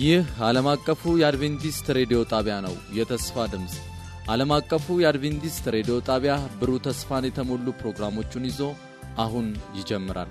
ይህ ዓለም አቀፉ የአድቬንቲስት ሬዲዮ ጣቢያ ነው። የተስፋ ድምፅ ዓለም አቀፉ የአድቬንቲስት ሬዲዮ ጣቢያ ብሩህ ተስፋን የተሞሉ ፕሮግራሞቹን ይዞ አሁን ይጀምራል።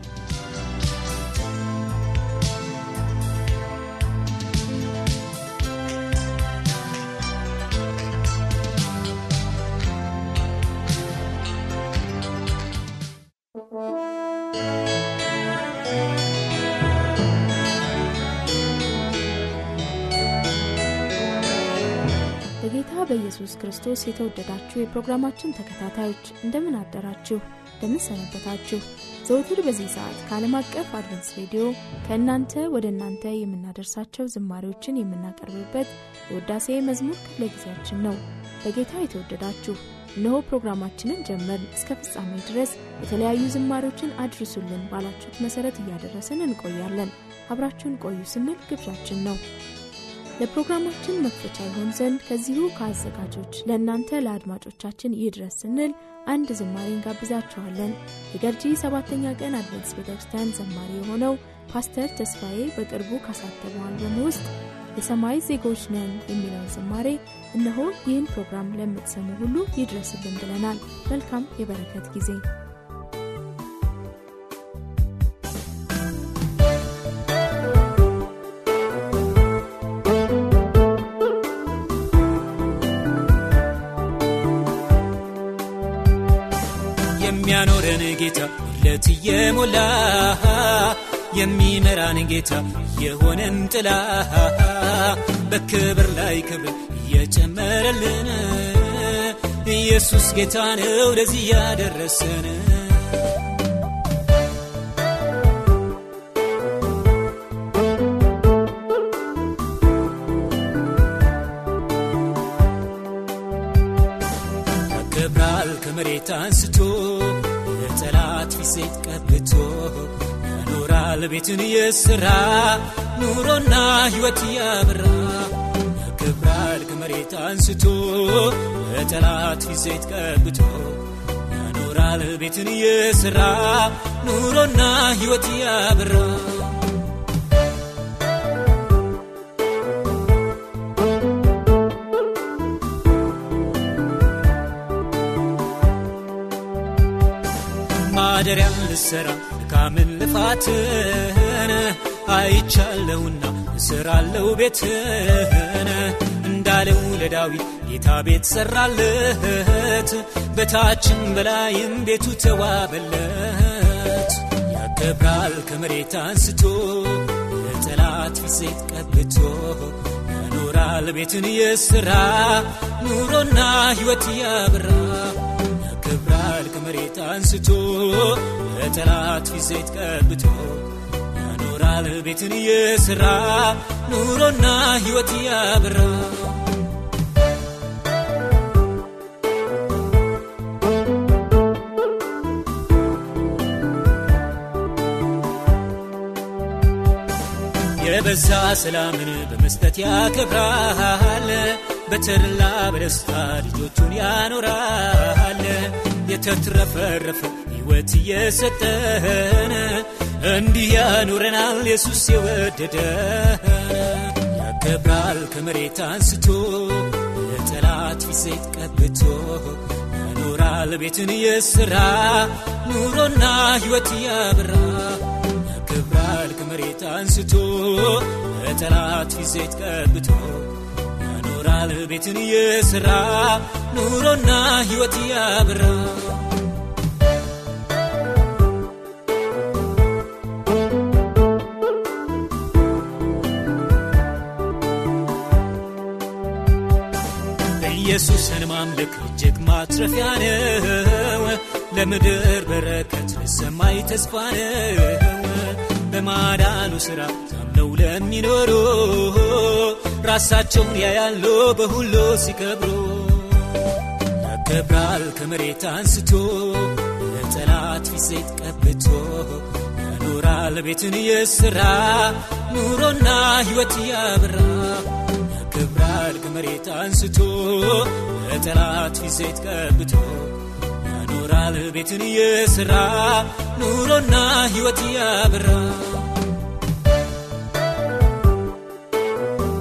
በጌታ በኢየሱስ ክርስቶስ የተወደዳችሁ የፕሮግራማችን ተከታታዮች እንደምን አደራችሁ? እንደምን ሰነበታችሁ? ዘውትር በዚህ ሰዓት ከዓለም አቀፍ አድቨንስ ሬዲዮ ከእናንተ ወደ እናንተ የምናደርሳቸው ዝማሬዎችን የምናቀርብበት የውዳሴ መዝሙር ክፍለ ጊዜያችን ነው። በጌታ የተወደዳችሁ እነሆ ፕሮግራማችንን ጀመርን። እስከ ፍጻሜ ድረስ የተለያዩ ዝማሬዎችን አድርሱልን ባላችሁት መሰረት እያደረስን እንቆያለን። አብራችሁን ቆዩ ስንል ግብዣችን ነው። ለፕሮግራማችን መክፈቻ ይሆን ዘንድ ከዚሁ ከአዘጋጆች ለእናንተ ለአድማጮቻችን ይድረስ ስንል አንድ ዝማሬ እንጋብዛችኋለን። የገርጂ ሰባተኛ ቀን አድቨንስ ቤተ ክርስቲያን ዘማሪ የሆነው ፓስተር ተስፋዬ በቅርቡ ካሳተመው አልበም ውስጥ የሰማይ ዜጎች ነን የሚለውን ዝማሬ እነሆ ይህን ፕሮግራም ለምትሰሙ ሁሉ ይድረስልን ብለናል። መልካም የበረከት ጊዜ የሚያኖረን ጌታ ለት የሞላ የሚመራን ጌታ የሆነን ጥላ በክብር ላይ ክብር እየጨመረልን ኢየሱስ ጌታ ነው ለዚህ ያደረሰን ያከብራል ከመሬት አንስቶ የጠላት ፊት ዘይት ቀብቶ ያኖራል ቤትን የሥራ ኑሮና ሕይወት ያበራ ያከብራል ከመሬት አንስቶ የጠላት ፊት ዘይት ቀብቶ ያኖራል ቤትን የሥራ ኑሮና ሕይወት ያበራ ማደሪያን ልሰራ ድካምን ልፋትን አይቻለሁና እሰራለሁ ቤትን እንዳለው ለዳዊት ጌታ ቤት ሰራለት በታችም በላይም ቤቱ ተዋበለት ያከብራል ከመሬት አንስቶ የጠላት ፊት ዘይት ቀብቶ ያኖራል ቤትን የሥራ ኑሮና ሕይወት ያበራ ያከብራል ከመሬት አንስቶ ለጠላት ፊት ዘይት ቀብቶ ያኖራል ቤትን የሥራ ኑሮና ሕይወት ያበራ የበዛ ሰላምን በመስጠት ያከብራል በተድላ በደስታ ልጆቹን ያኖራል የተትረፈረፈ ሕይወት እየሰጠን እንዲህ ያኖረናል ኢየሱስ የወደደን ያከብራል ከመሬት አንስቶ የጠላት ፊት ዘይት ቀብቶ ያኖራል ቤትን የሥራ ኑሮና ሕይወት ያበራ ያከብራል ከመሬት አንስቶ የጠላት ፊት ዘይት ቀብቶ ያኖራል ቤትን የሥራ ኑሮና ሕይወት ያበራ ኢየሱስን ማምለክ እጅግ ማትረፊያ ነው። ለምድር በረከት ለሰማይ ተስፋ ነው። በማዳኑ ሥራ ታምነው ለሚኖሩ ራሳቸውን ያያሉ በሁሉ ሲከብሩ ያከብራል ከመሬት አንስቶ የጠላት ፊት ዘይት ቀብቶ ያኖራል ቤትን የሥራ ኑሮና ሕይወት ያበራ ያከብራል ከመሬት አንስቶ የጠላት ፊት ዘይት ቀብቶ ያኖራል ቤትን የሥራ ኑሮና ሕይወት ያበራ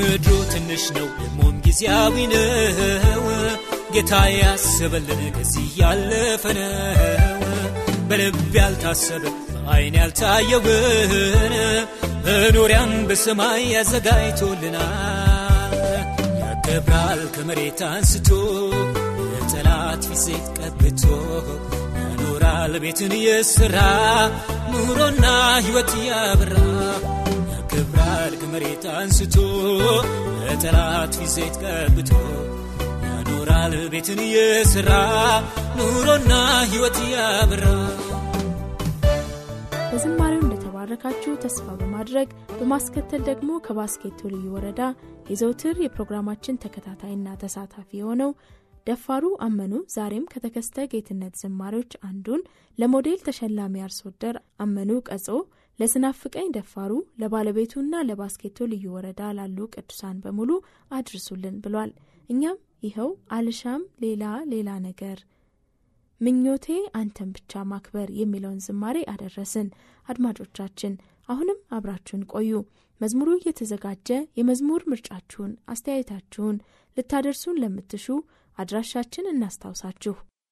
ምድሩ ትንሽ ነው ደግሞም ጊዜያዊ ነው ጌታ ያሰበልን ከዚህ ያለፈ ነው በልብ ያልታሰበ በአይን ያልታየውን መኖሪያን በሰማይ ያዘጋጅቶልናል ያከብራል ከመሬት አንስቶ የጠላት ፊት ዘይት ቀብቶ ያኖራል ቤትን የሥራ ኑሮና ሕይወት ያበራ ያከብራል ከመሬት አንስቶ የጠላት ፊት ዘይት ቀብቶ ያኖራል ቤትን የሥራ ኑሮና ሕይወት ያበራ በዝማሬው እንደተባረካችሁ ተስፋ በማድረግ በማስከተል ደግሞ ከባስኬቶ ልዩ ወረዳ የዘውትር የፕሮግራማችን ተከታታይና ተሳታፊ የሆነው ደፋሩ አመኑ ዛሬም ከተከስተ ጌትነት ዝማሬዎች አንዱን ለሞዴል ተሸላሚ አርሶ አደር አመኑ ቀጾ ለስናፍቀኝ ደፋሩ ለባለቤቱና ለባስኬቶ ልዩ ወረዳ ላሉ ቅዱሳን በሙሉ አድርሱልን ብሏል። እኛም ይኸው አልሻም ሌላ ሌላ ነገር ምኞቴ አንተን ብቻ ማክበር የሚለውን ዝማሬ አደረስን። አድማጮቻችን አሁንም አብራችሁን ቆዩ። መዝሙሩ እየተዘጋጀ የመዝሙር ምርጫችሁን፣ አስተያየታችሁን ልታደርሱን ለምትሹ አድራሻችን እናስታውሳችሁ።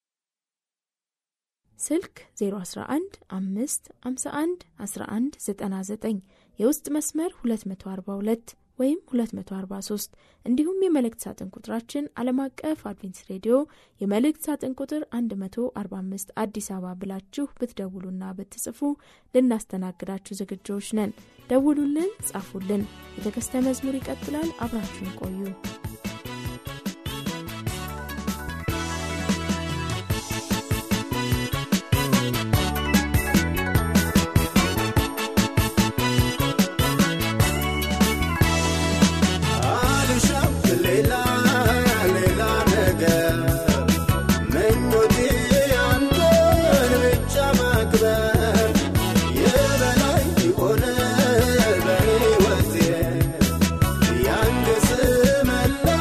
ስልክ 011 5 51 11 99 የውስጥ መስመር 242 ወይም 243 እንዲሁም የመልእክት ሳጥን ቁጥራችን ዓለም አቀፍ አድቬንስ ሬዲዮ የመልእክት ሳጥን ቁጥር 145 አዲስ አበባ ብላችሁ ብትደውሉና ብትጽፉ ልናስተናግዳችሁ ዝግጆች ነን። ደውሉልን፣ ጻፉልን። የተከስተ መዝሙር ይቀጥላል። አብራችሁን ቆዩ። የበላይ ሆነ በሕይወቴ ያንገስ መላ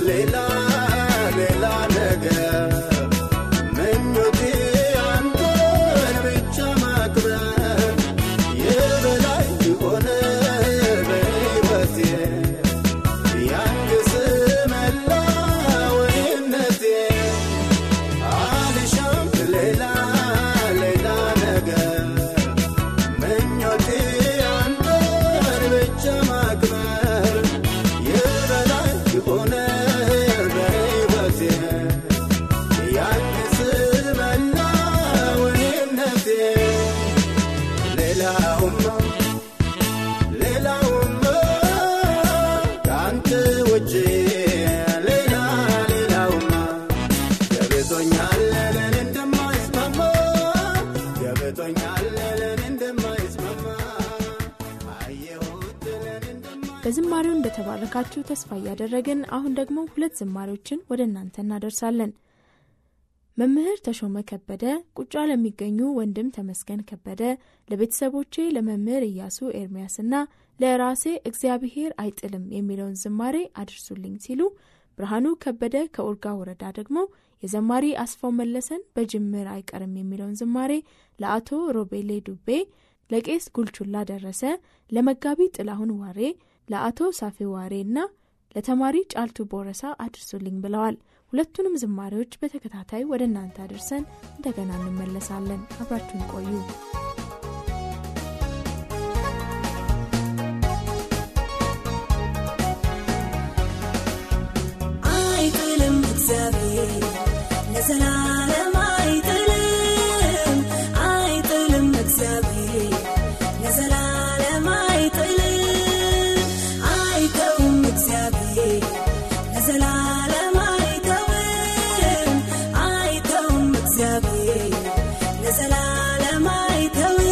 ሌላ ሌላ ነገር ምኞቴ አንተን ብቻ ማክበር የበላይ ሆነ በሕይወቴ ያንግስ መላወይነቴ አልሻም ሌላ ሌላ ነገር ምኞቴ አንተን ብቻ ማክበር የበላይ ሆነ በሕይወቴ ያንስ መላወይነቴ ሌላውማ ሌላውማ ከአንተ ውጭ ሌላ ሌላውማ ገብቶኛል ለኔ እንደማይስማማ ገብቶኛል ለኔ እንደማይስማማ አየሁት ለኔ እንደማ በዝማሬው እንደተባረካችሁ ተስፋ እያደረግን አሁን ደግሞ ሁለት ዝማሬዎችን ወደ እናንተ እናደርሳለን። መምህር ተሾመ ከበደ ቁጫ ለሚገኙ ወንድም ተመስገን ከበደ፣ ለቤተሰቦቼ ለመምህር ኢያሱ ኤርሚያስና ለራሴ እግዚአብሔር አይጥልም የሚለውን ዝማሬ አድርሱልኝ ሲሉ ብርሃኑ ከበደ ከኡርጋ ወረዳ ደግሞ የዘማሪ አስፋው መለሰን በጅምር አይቀርም የሚለውን ዝማሬ ለአቶ ሮቤሌ ዱቤ፣ ለቄስ ጉልቹላ ደረሰ፣ ለመጋቢ ጥላሁን ዋሬ፣ ለአቶ ሳፌ ዋሬ እና ለተማሪ ጫልቱ ቦረሳ አድርሱልኝ ብለዋል። ሁለቱንም ዝማሬዎች በተከታታይ ወደ እናንተ አድርሰን እንደገና እንመለሳለን። አብራችሁን ቆዩ። አይጥልም እግዚአብሔር ለዘላለም አይጥልም አይጥልም እግዚአብሔር ለዘላለም አይጥልም አይተውም እግዚአብሔር ለዘላለም አይተውም አይተውም እግዚአብሔር ለዘላለም አይተውም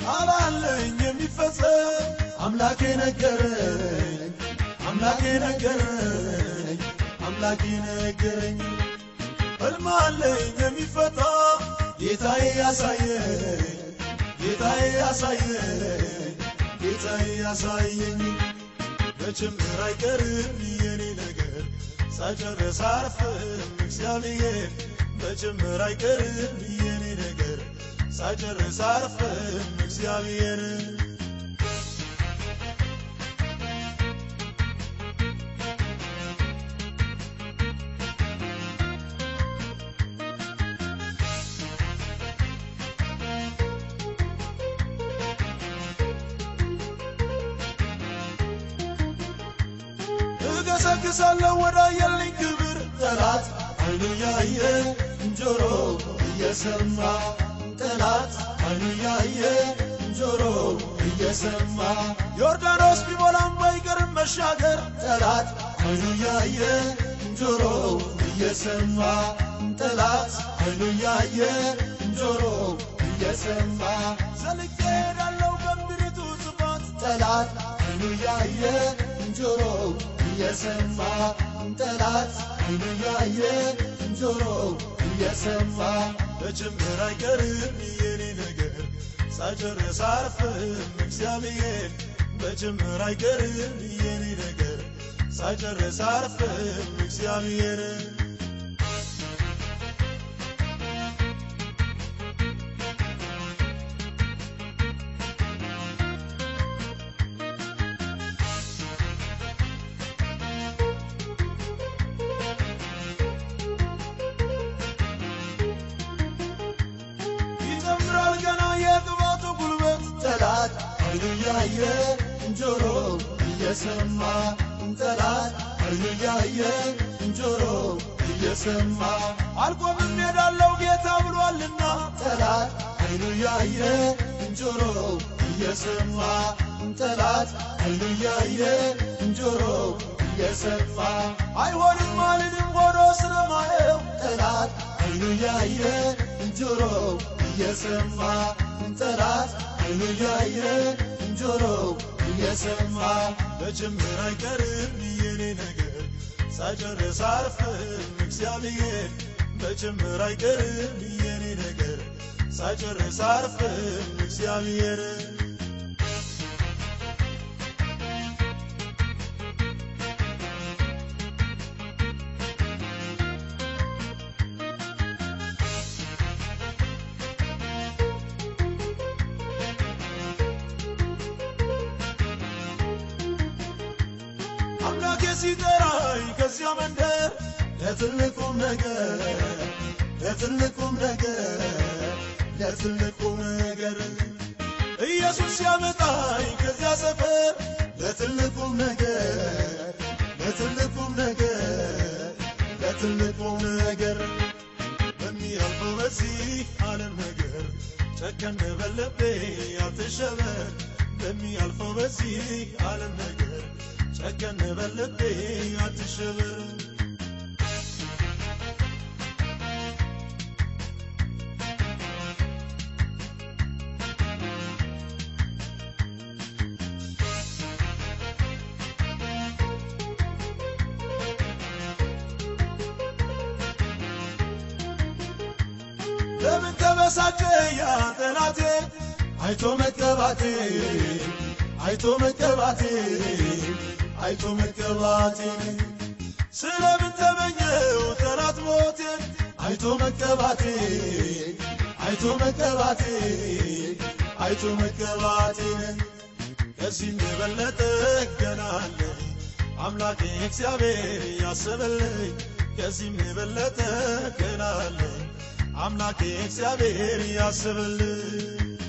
አላለኝ የሚፈጸም አምላኬ ነገረኝ አምላኬ ነገረኝ አምላኬ ነገረኝ ሕልም አለኝ የሚፈታ ጌታዬ ያሳየኝ ጌታዬ ያሳየኝ ጌታዬ ያሳየኝ በጭምር አይቀርም የኔ ነገር ሳጨርስ አርፍም እግዚአብሔር በጭምር አይቀርም የኔ ነገር ሳጨርስ አርፍም እግዚአብሔር እገሰግሳለሁ ወደ አየልኝ ክብር ጠላት አይኑ ያየ ጆሮ እየሰማ ጠላት አይኑ ያየ ጆሮ እየሰማ ዮርዳኖስ ቢሞላም ባይቀርም መሻገር ጠላት አይኑ ያየ ጆሮ እየሰማ ጠላት አይኑ ያየ ጆሮ እየሰማ ዘልቄ ሄዳለሁ በምድሪቱ ጥፋት ጠላት አይኑ ያየ ጆሮ እየሰማ ጠላት አይኑ ያየ ጆሮ እየሰማ በጭምር አይቀርም የኔ ነገር ሳጨርስ አርፍም እግዚአብሔር በጭምር አይቀርም የኔ ነገር ሳጨርስ አርፍም እግዚአብሔር ይጨምራል ገና የቅባቱ ጉልበት ጠላት አይኑ ያየ ጆሮ እየሰማ ጠላት አይኑ ያየ ጆሮ እየሰማ አልቆምም ሄዳለው ጌታ ብሏልና ጠላት አይኑ ያየ ጆሮ እየሰማ ጠላት አይኑ ያየ ጆሮ እየሰማ አይሆንም አልልም ሆኖ ስለማየው ጠላት አይኑ ያየ ጆሮ እየሰማ ጠላት አይኑ ያየ ጆሮ እየሰማ በጭምር አይቀርም የኔ ነገር ሳጨርስ አርፍም እግዚአብሔር በጭምር አይቀርም የኔ ነገር ሳጨርስ አርፍም እግዚአብሔር አምላኬ ሲጠራኝ ከዚያ መንደር ለትልቁም ነገር ለትልቁም ነገር ለትልቁም ነገር ኢየሱስ ሲያመጣኝ ከዚያ ሰፈር ለትልቁም ነገር ለትልቁም ነገር ለትልቁም ነገር በሚያልፈው በዚህ ዓለም ነገር ጨከን በልቤ አትሸበር በሚያልፈው በዚህ ዓለም ነገር ጨከን በልቤ አትሸበር ለምን ተበሳጨ ያ ጠላቴ አይቶ መቀባቴ አይቶ መቀባቴ አይቶ መቀባቴ ስለምን ተመኘው ጠላት ሞቴን አይቶ መቀባቴ አይቶ መቀባቴ አይቶ መቀባቴን ከዚህም የበለጠ ገና አለ አምላኬ እግዚአብሔር ያሰበልኝ ከዚህም የበለጠ ገና አለ አምላኬ እግዚአብሔር ያስብልኝ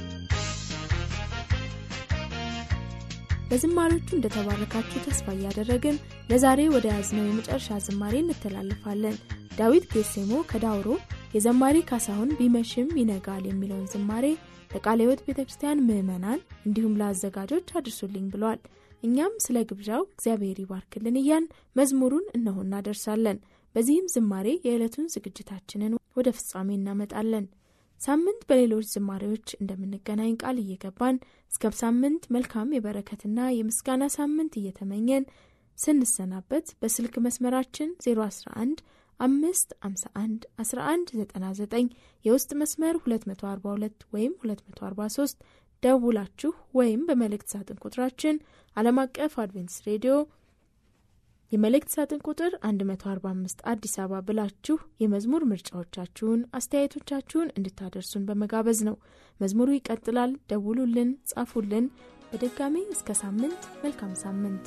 በዝማሬዎቹ እንደተባረካችሁ ተስፋ እያደረግን ለዛሬ ወደ ያዝነው የመጨረሻ ዝማሬ እንተላለፋለን። ዳዊት ጌሴሞ ከዳውሮ የዘማሪ ካሳሁን ቢመሽም ይነጋል የሚለውን ዝማሬ ለቃለ ሕይወት ቤተ ክርስቲያን ምዕመናን እንዲሁም ለአዘጋጆች አድርሱልኝ ብሏል። እኛም ስለ ግብዣው እግዚአብሔር ይባርክልን እያን መዝሙሩን እነሆ እናደርሳለን። በዚህም ዝማሬ የዕለቱን ዝግጅታችንን ወደ ፍጻሜ እናመጣለን። ሳምንት በሌሎች ዝማሬዎች እንደምንገናኝ ቃል እየገባን እስከ ሳምንት መልካም የበረከትና የምስጋና ሳምንት እየተመኘን ስንሰናበት በስልክ መስመራችን 011 አምስት 51 11 99 የውስጥ መስመር 242 ወይም 243 ደውላችሁ ወይም በመልእክት ሳጥን ቁጥራችን ዓለም አቀፍ አድቬንትስ ሬዲዮ የመልእክት ሳጥን ቁጥር 145 አዲስ አበባ ብላችሁ የመዝሙር ምርጫዎቻችሁን፣ አስተያየቶቻችሁን እንድታደርሱን በመጋበዝ ነው። መዝሙሩ ይቀጥላል። ደውሉልን፣ ጻፉልን። በድጋሚ እስከ ሳምንት መልካም ሳምንት።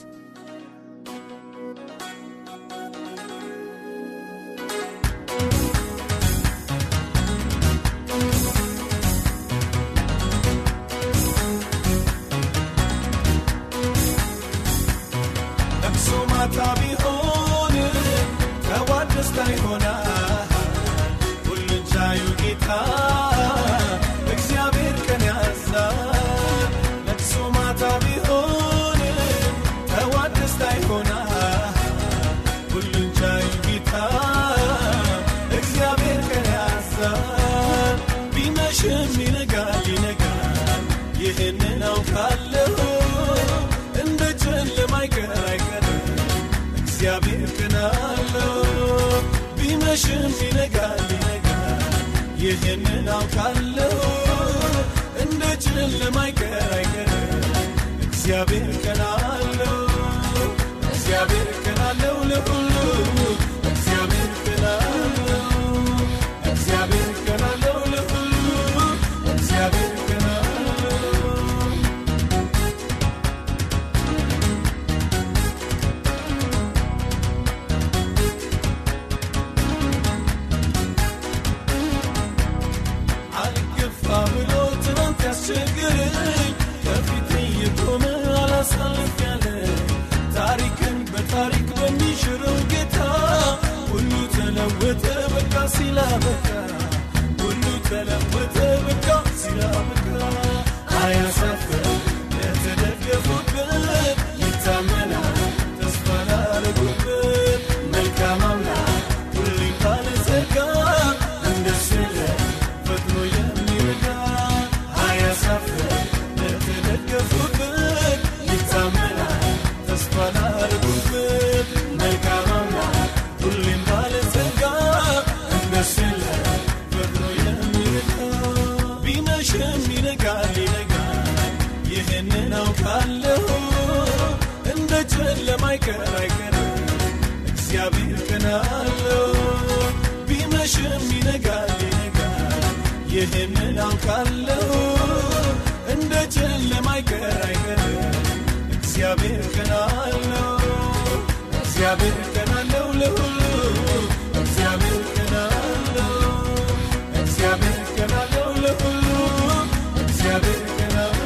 ለቅሶ ማታ ቢሆን ጠዋት ደስታ ይሆናል። ሁሉን ቻዩ ጌታ እግዚአብሔር ቀን ያዛል። ለቅሶ ማታ ቢሆን ጠዋት ደስታ ይሆናል። ሁሉን ቻዩ ጌታ እግዚአብሔር ቀን ያዛል። ቢመሽም ይነጋል ይነጋል፣ ይህንን አውቃለሁ እንደ ጨለማ አይቀር አይቀርም እግዚአብሔር ቀን አለው። ቢመሽም ይነጋል ይነጋል፣ ይህንን አውቃለሁ እንደ ጨለማ አይቀር አይቀርም እግዚአብሔር ቀን አለው። እግዚአብሔር ቀን አለው ለሁሉ እግዚአብሔር ቀን አለው። እግዚአብሔር ቀን አለው ለሁሉ እግዚአብሔር ቀን አለው። አልገፋ ብሎ ትናንት ያስቸግረኝ ከፊት እየቆመ አላሳልፍ ያለ ታሪክን በታሪክ በሚሽረው ጌታ ሁሉ ተለወጠ በቃ ሲላበቃ ሁሉ ተለወጠ በቃ ሲላበቃ አያሳፍር ለተደገፉበት ይታመናል ተስፋ ላረጉበት መልካም አምላክ ሁሌም ባለጸጋ እንደሱ የለም ፈጥኖ የሚረዳ አያሳፍር ለተደገፉበት ይታመናል ተስፋ ላረጉበት መልካም አምላክ ሁሌም ባለጸጋ እንደሱ የለም ፈጥኖ የሚረዳ ቢመሽም ይነጋል ይነጋል ይህንን አውቃለሁ እንደ ጨለማ አይቀር አይቀርም እግዚአብሔር ቀን አለው ቢመሽም ይነጋል ይነጋል ይህንን አውቃለሁ እንደ ጨለማ አይቀር አይቀርም እግዚአብሔር ቀን አለው እግዚአብሔር ቀን አለው ለሁሉ እግዚአብሔር ቀን አለው እግዚአብሔር ቀን አለው ለሁሉ እግዚአብሔር ቀን አለው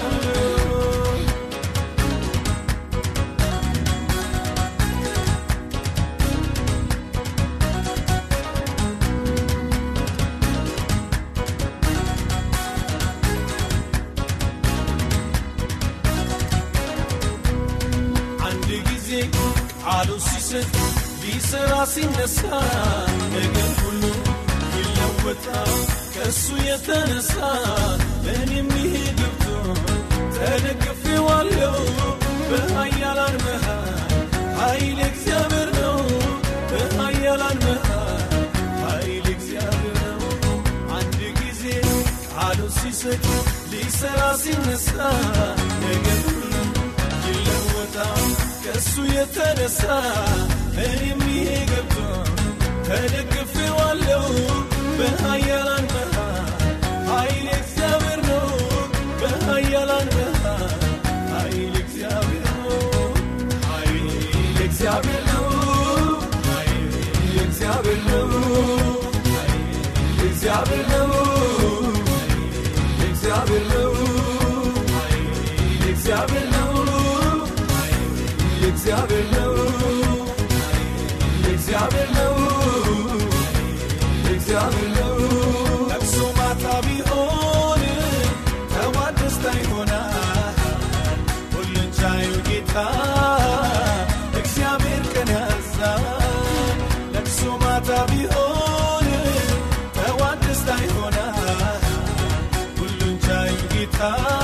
አንድ ጊዜ ቃሉ ሲሰጥ ሊሰራ ሲነሳ ነገር ሁሉ ይለወጣል ከእሱ የተነሳ እኔም ይሄ ገብቶ ተደግፌዋለሁ በኃያላን መሃል ኃይል እግዚአብሔር ነው በኃያላን መሃል ኃይል እግዚአብሔር ነው አንድ ጊዜ ቃሉ ሲሰጥ ሊሰራ ሲነሳ ነገር ሁሉ ይለወጣል ከእሱ የተነሳ እኔም ይሄ ገብቶ ተደግፌዋለሁ በኃያላን መሃል ኃይል እግዚአብሔር ነው በኃያላን መሃል ኃይል እግዚአብሔር ነው ኃይል እግዚአብሔር ነው ኃይል እግዚአብሔር ነው ኃይል እግዚአብሔር ነው ኃይል እግዚአብሔር ነው ኃይል እግዚአብሔር ነው ኃይል እግዚአብሔር ነው ኃይል እግዚአብሔር ነው እግዚአብሔር ነው ለቅሶ ማታ ቢሆን ጠዋት ደስታ ይሆናል ሁሉን ቻዩ ጌታ እግዚአብሔር ቀን ያዛል ለቅሶ ማታ ቢሆን ጠዋት ደስታ ይሆናል ጌታ